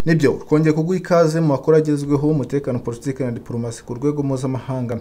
nibyo twongeye kuguha ikaze mu makuru agezweho umutekano politiki na diporomasi ku rwego mpuzamahanga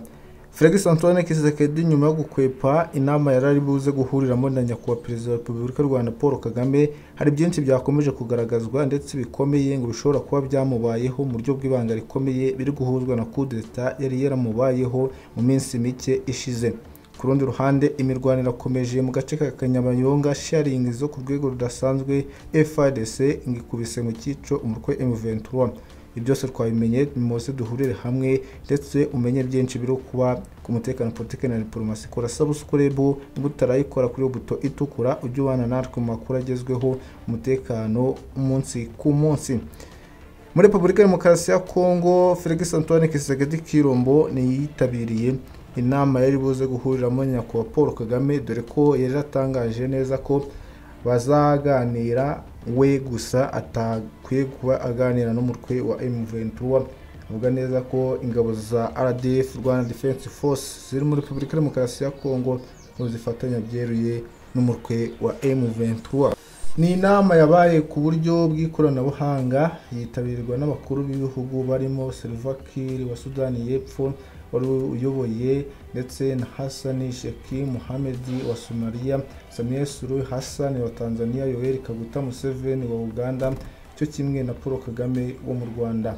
felix antoine kisekedi nyuma yo gukwepa inama yari ari buze guhuriramo na nyakubahwa perezida wa repubulika y'u rwanda paul kagame hari byinshi byakomeje kugaragazwa ndetse bikomeye ngo bishobora kuba byamubayeho mu buryo bw'ibanga rikomeye biri guhuzwa na kudeta yari yaramubayeho mu minsi mike ishize ku rundi ruhande imirwano irakomeje mu gace ka kanyabayonga sharingi zo ku rwego rudasanzwe frdc ngo ikubise mu cyico umutwe m23 ibi byose twabimenye muze duhurire hamwe ndetse umenye byinshi biri kuba ku mutekano politiki na diporomasi kora sabusukurebu niba utarayikora kuri buto itukura ujye ubana natwe mu makuru agezweho umutekano umunsi ku munsi muri repubulika ya demokarasi ya kongo felix antoine kisegedi kirombo niyitabiriye inama yari buze guhuriramo nyakubahwa paul kagame dore ko yari atangaje neza ko bazaganira we gusa atakwiye kuba aganira n'umutwe wa M23 avuga neza ko ingabo za RDF Rwanda Defense Force ziri muri Repubulika Demokarasi ya Kongo zifatanya byeruye n'umutwe wa M23 ni inama yabaye ku buryo bw'ikoranabuhanga yitabirwa n'abakuru b'ibihugu barimo Selvakir wa Sudani y'Epfo wari uyoboye ndetse na Hassan Sheki Mohamed wa Somalia Samia Suluhu Hassan wa Tanzania Yoweri Kaguta Museveni wa Uganda cyo kimwe na Paul Kagame wo mu Rwanda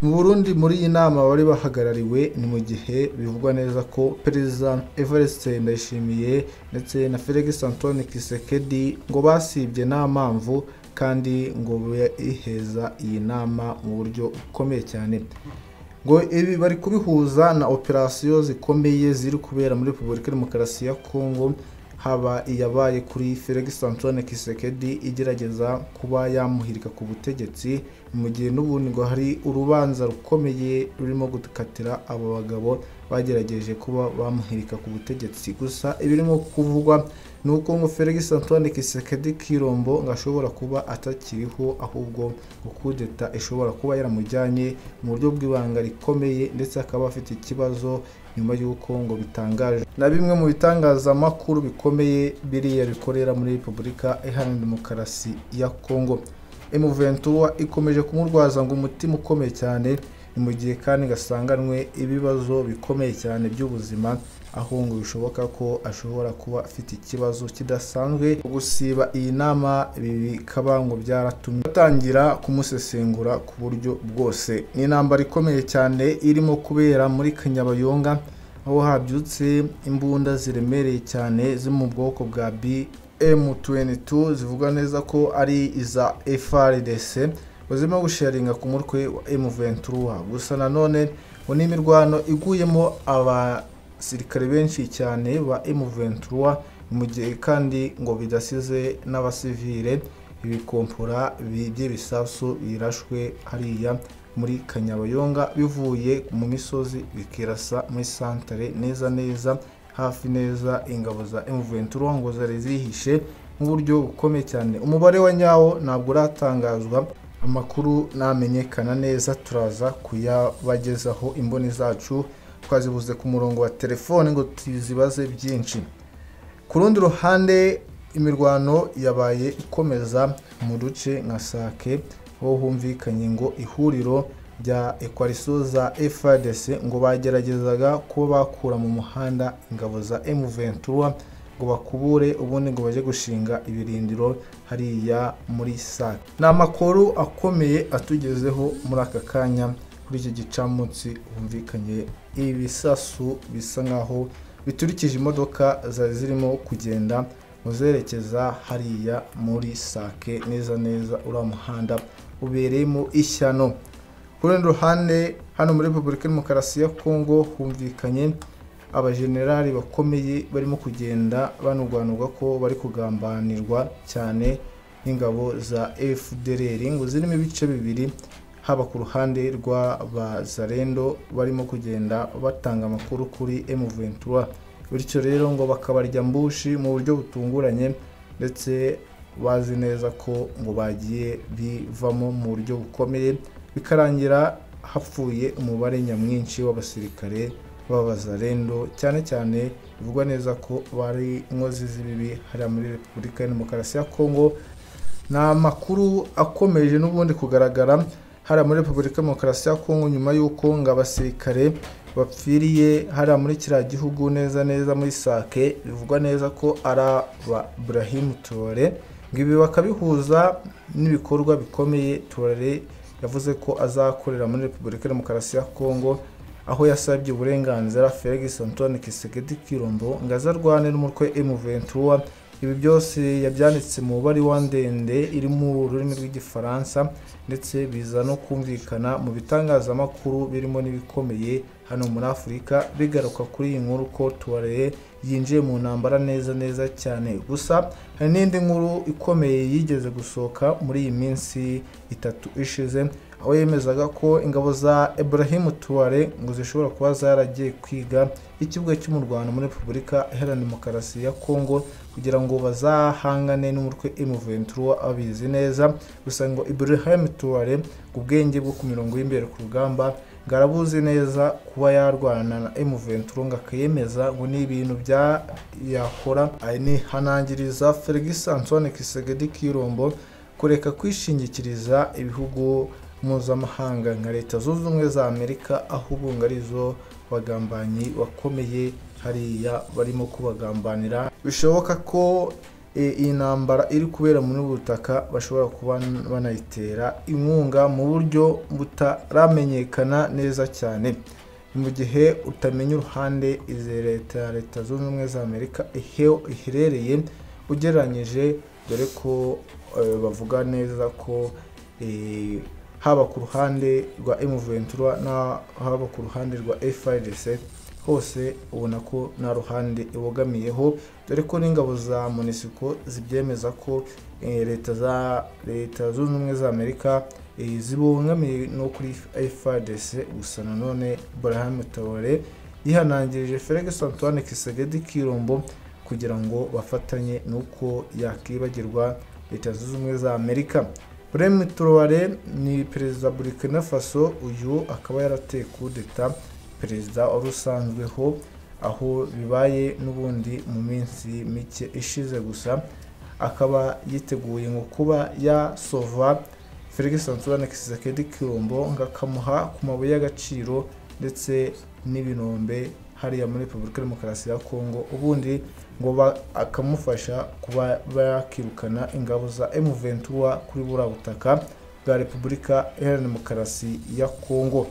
mu Burundi muri iyi nama bari bahagarariwe ni mu gihe bivugwa neza ko Perezida Evariste Ndayishimiye ndetse na Felix Antoine Kisekedi ngo basibye nta mpamvu kandi ngo iheza iyi nama mu buryo bukomeye cyane ngo ibi bari kubihuza na operasiyo zikomeye ziri kubera muri Repubulika Demokarasi ya Kongo haba iyabaye kuri Felix Antoine Kisekedi igerageza kuba yamuhirika ku butegetsi mu gihe n'ubundi ngo hari urubanza rukomeye rurimo gukatira abo bagabo bagerageje kuba bamuhirika ku butegetsi gusa ibirimo kuvugwa ni uko ngo Felix Antoine Kisekedi Kirombo ngo ashobora kuba atakiriho ahubwo ngo kudeta ishobora kuba yaramujyanye mu buryo bw'ibanga rikomeye ndetse akaba afite ikibazo nyuma y'uko ngo bitangaje na bimwe mu bitangazamakuru bikomeye biriya bikorera muri repubulika iharanira demokarasi ya kongo emuventura ikomeje kumurwaza ngo umutima ukomeye cyane ni mu gihe kandi gasanganwe ibibazo bikomeye cyane by'ubuzima aho ngo bishoboka ko ashobora kuba afite ikibazo kidasanzwe gusiba iyi nama bikaba ngo byaratumye batangira kumusesengura ku buryo bwose ni intambara ikomeye cyane irimo kubera muri kanyabayonga aho habyutse imbunda ziremereye cyane zo mu bwoko bwa BM22 zivuga neza ko ari iza FRDC zirimo gusharinga ku mutwe wa M23 gusa nanone ngo ni imirwano iguyemo aba abasirikare benshi cyane ba M23 mu gihe kandi ngo bidasize n'abasivile ibikompora by'ibisasu birashwe hariya muri kanyabayonga bivuye mu misozi bikirasa muri santare neza neza hafi neza ingabo za M23 ngo zari zihishe mu buryo bukomeye cyane umubare wa nyawo ntabwo uratangazwa amakuru namenyekana neza turaza kuyabagezaho imboni zacu twazibuze ku murongo wa telefone ngo tuzibaze byinshi ku rundi ruhande imirwano yabaye ikomeza mu duce nka sake aho humvikanye ngo ihuriro rya ekwarisoza FARDC ngo bageragezaga kuba bakura mu muhanda ingabo za M23 ngo bakubure ubundi ngo bajye gushinga ibirindiro hariya muri sake ni amakuru akomeye atugezeho muri aka kanya kuri iki gicamunsi humvikanye ibisasu bisa nkaho biturikije imodoka zari zirimo kugenda muzerekeza hariya muri sake neza neza uriya muhanda ubereyemo ishyano ku rundi ruhande hano muri repubulika demokarasi ya kongo humvikanye abajenerali bakomeye barimo kugenda banurwanurwa ko bari kugambanirwa cyane n'ingabo za fdr ngo zirimo ibice bibiri haba ku ruhande rw'abazarendo barimo kugenda batanga amakuru kuri M23 bityo rero ngo bakabarya mbushi mu buryo butunguranye ndetse bazi neza ko ngo bagiye bivamo mu buryo bukomeye bikarangira hapfuye umubare nyamwinshi w'abasirikare babaza rendo cyane cyane bivugwa neza ko bari inkozi z'ibibi hariya muri repubulika ya demokarasi ya kongo ni amakuru akomeje n'ubundi kugaragara hariya muri repubulika ya demokarasi ya kongo nyuma y'uko ngo abasirikare bapfiriye hariya muri kiriya gihugu neza neza muri sake bivugwa neza ko ari aba burahimu tuware ngo ibi bakabihuza n'ibikorwa bikomeye tuware yavuze ko azakorera muri repubulika ya demokarasi ya kongo aho yasabye uburenganzira Felix Antoine Kisekedi Kirombo ngo aze arwane n'umutwe M23 ibi byose yabyanditse mu baruwa ndende iri mu rurimi rw'igifaransa ndetse biza no kumvikana mu bitangazamakuru birimo n'ibikomeye hano muri afurika bigaruka kuri iyi nkuru ko tuwareye yinjiye mu ntambara neza neza cyane gusa hari n'indi nkuru ikomeye yigeze gusohoka muri iyi minsi itatu ishize aho yemezaga ko ingabo za Ibrahim Tuware ngo zishobora kuba zaragiye kwiga ikibuga cyo mu Rwanda muri Repubulika Iharanira Demokarasi ya Kongo kugira ngo bazahangane n'umutwe M23 abizi neza gusa ngo Ibrahim Tuware ubwenge bwo ku mirongo y'imbere ku rugamba ngarabuzi neza kuba yarwana na M23 ngo akayemeza ngo ni ibintu bya yakora ni hanangiriza Felix Antoine Kisegedi Kirombo kureka kwishingikiriza ibihugu mpuzamahanga nka leta zunze ubumwe za amerika aho ubunga arizo bagambanyi bakomeye hariya barimo kubagambanira bishoboka ko iyi ntambara iri kubera muri butaka bashobora kuba banayitera inkunga mu buryo butaramenyekana neza cyane mu gihe utamenya uruhande izi leta ya leta zunze ubumwe za amerika iherereye ugereranyije dore ko bavuga neza ko haba ku ruhande rwa emuventura haba ku ruhande rwa FRDC hose ubona ko nta ruhande ibogamiyeho dore ko n'ingabo za munisiko zibyemeza ko leta za leta zunze ubumwe za amerika zibogamiye no kuri FRDC gusa nanone Brahim Traore yihanangirije Felix Antoine Kisegedi Kirombo kugira ngo bafatanye n'uko yakibagirwa leta zunze ubumwe za amerika Remy Traoré ni perezida wa Burkina Faso uyu akaba yarateye kudeta perezida wari usanzweho aho bibaye n'ubundi mu minsi mike ishize gusa akaba yiteguye ngo kuba yasova Felix Antoine Tshisekedi Kirombo ngo akamuha ku mabuye y'agaciro ndetse n'ibinombe hariya muri Repubulika ya Demokarasi ya Kongo ubundi ngo akamufasha kuba bakirukana ingabo za M23 kuri buriya butaka bwa Repubulika Iharanira Demokarasi ya Kongo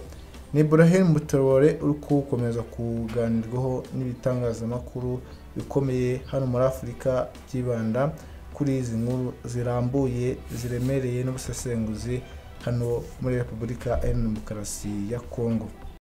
ni Ibrahim Traoré uri gukomeza kuganirwaho n'ibitangazamakuru bikomeye hano muri Afurika byibanda kuri izi nkuru zirambuye ziremereye n'ubusesenguzi hano muri Repubulika Iharanira Demokarasi ya Kongo